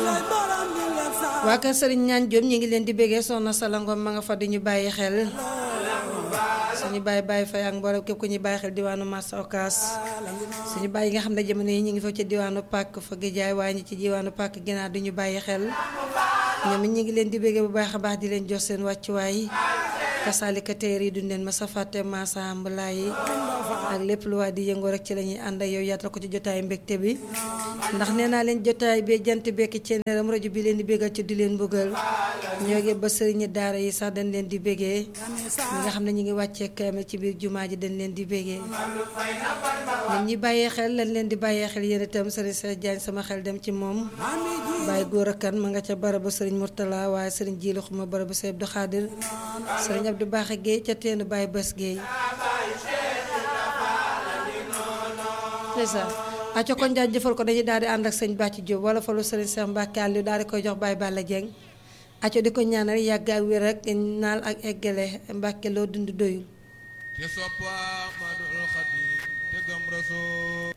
waa kër Serigne ñaan Diop ñu ngi leen di béggee soxna Salangom ma nga fa di ñu bàyyi xel suñu bàyyi bàyyi fay ak mboolem képp ku ñuy bàyyi xel diwaanu Massa Ocass suñu bàyyi yi nga xam ne jamono yi ñu ngi fa ci diwaanu Pàkk fa Géjaay waaye ñi ci diwaanu Pàkk ginnaaw di ñu bàyyi xel ñoom it ñu ngi leen di béggee bu baax a baax di leen jox seen wàccuwaay kasaalika teer yi duñ leen ma sa fàtte Massa Mbalaay yi ak lépp lu waa di yëngoo rek ci la ñuy ànd ak yow yaatal ko ci jotaay mbégte bi ndax nee naa leen jotaay bi jant bekki ceeneeram rajo bi leen di béggal ci di leen bëggal ñoo ngi ba sëriñi daara yi sax dañ leen di bégee ñi nga xam ne ñu ngi wàccee kaamil ci biir jumaa ji dañ leen di bégee ñun ñi bàyyee xel lañ leen di bàyyee xel yéen itam sëriñ Cheikh Diagne sama xel dem ci moom bàyyi góor a kan ma nga ca barabu sëriñ Mourtala waaye sëriñ Jiilu xuma barabu Sëriñ Abdou Khadir sëriñ Abdou Baaxe Guèye ca teenu Baye Bës Guèye c'est ça acco kon jaaj jëfal ko dañuy daal di ànd ak sëñ Bàcci Diop wala falu sëriñ Cheikh Mbacke Aliou daal di koy jox Baye Balla Dieng acco di ko ñaanal yàgg ak wér ak naal ak eggale Mbacke loo dund doyul te sopp Ahmadul Xadim te gëm Rasul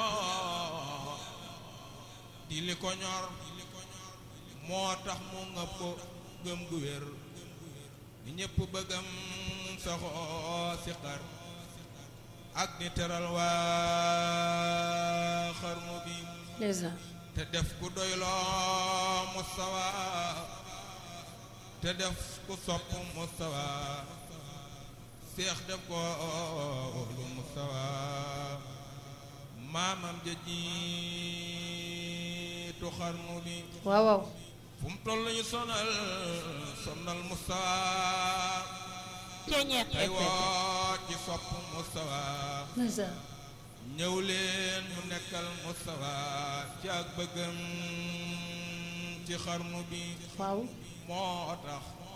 di li ko ñor moo tax mu ngëp ko gëm gu wér ni ñépp bëggam saxoo si xar ak ni teral waa xarnu bi déjà te def ku doyloo mustawa te def ku sopp mustawa seex def ko lu mustawa maamam ja jiitu xarnu bi waaw waaw fu mu toll ñu sonal sonal mustawa tey woo ci sopp mustawa déjà ñëw leen mu nekkal mustawa ci ak bëggam ci xarnu bi waaw moo tax